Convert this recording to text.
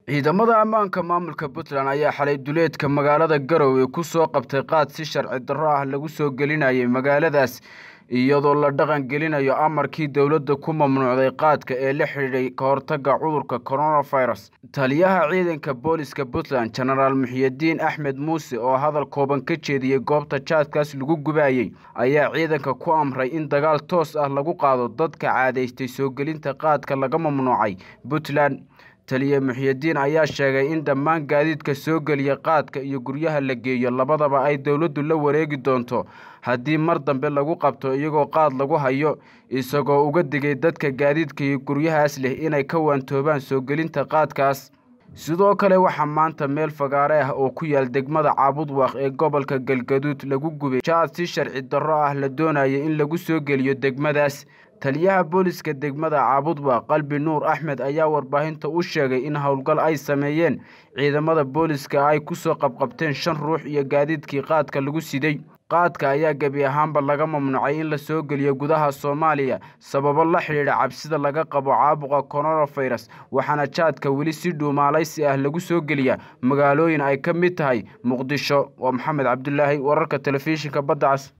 ciidamada ammaanka maamulka puntland ayaa xalay duleedka magaalada garowe ku soo qabtay qaad si sharci darro ah lagu soo gelinayay magaaladaas iyadoo la dhaqan gelinayo amarkii dowladda ku mamnuucday qaadka ee la xidhiidhay ka hortagga cudurka coronavirus taliyaha ciidanka booliska puntland genaraal muxiyidiin axmed muuse oo hadal kooban ka jeediyey goobta jaadkaas lagu gubayey ayaa ciidanka ku amray in dagaal toos ah lagu qaado dadka caadaystay soo gelinta qaadka laga mamnuucay puntland taliye muxiyidiin ayaa sheegay in dhammaan gaadiidka soo geliya qaadka iyo guryaha la geeyo labadaba ay dowladdu la wareegi doonto haddii mar dambe lagu qabto iyagoo qaad lagu hayo isagoo uga digay dadka gaadiidka iyo guryahaas leh inay ka waantoobaan soo gelinta qaadkaas sidoo kale waxaa maanta meel fagaare ah oo ku yaal degmada caabudwaaq ee gobolka galgaduud lagu gubay jaad si sharci darro ah la doonaya in lagu soo geliyo degmadaas taliyaha booliska degmada caabudwaaq qalbi nuur axmed ayaa warbaahinta u sheegay in howlgal ay sameeyeen ciidamada booliska ay ku soo qabqabteen shan ruux iyo gaadiidkii qaadka lagu siday qaadka ayaa gebi ahaanba laga mamnuucay in la soo geliyo gudaha soomaaliya sababo la xidhiidha cabsida laga qabo caabuqa coronavirus waxaana jaadka weli si dhuumaalaysi ah lagu soo geliya magaalooyin ay ka mid tahay muqdisho waa maxamed cabdulaahi wararka telefishinka badda cas